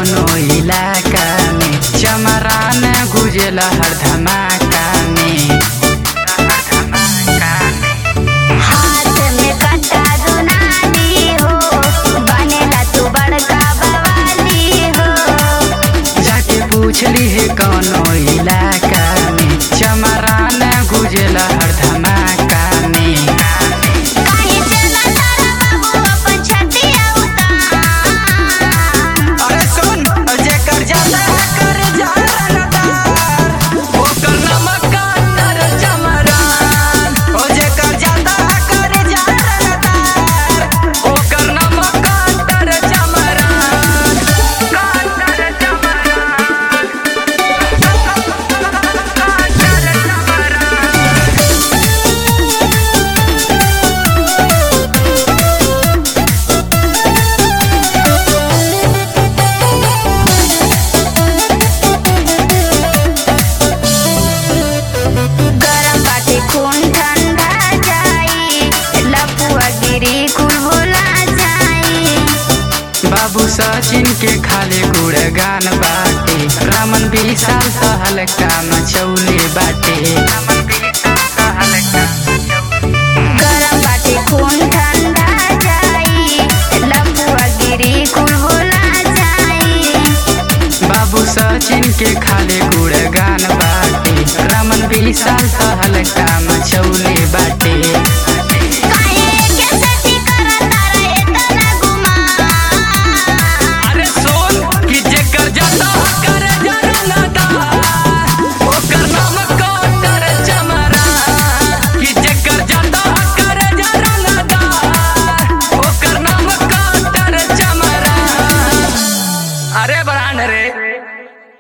कौनो इलाका में चमरान गुजला हर धमाका में हाथ में कट्टा दुनाली हो बनेला तू बड़का बवाली हो जाके पूछली है कौनो इलाका में चमरान गुजला हर धमाका में काहे चला तारा बाबू अपन छतिया उतार अरे सुन जेकर जाता है कर जा रनदार ओकर नमक काटर चमरान ओ जेकर जाता है कर जा रनदार ओकर नमक काटर चमरान काटर चमरान काटर चमरान गरम बाटे खून ठंडा जाई लपुआ गिरी कुल भुला जाई बाबू सचिन के खाले गुड़गान बाटे रमन विशाल सहल काम चौले बाटे गरम बाटे खून ठंडा जाई लपुआ गिरी कुल भुला जाई बाबू सचिन के खाले गुड़गान बाटे रमन विशाल सहल काम चौले बाटे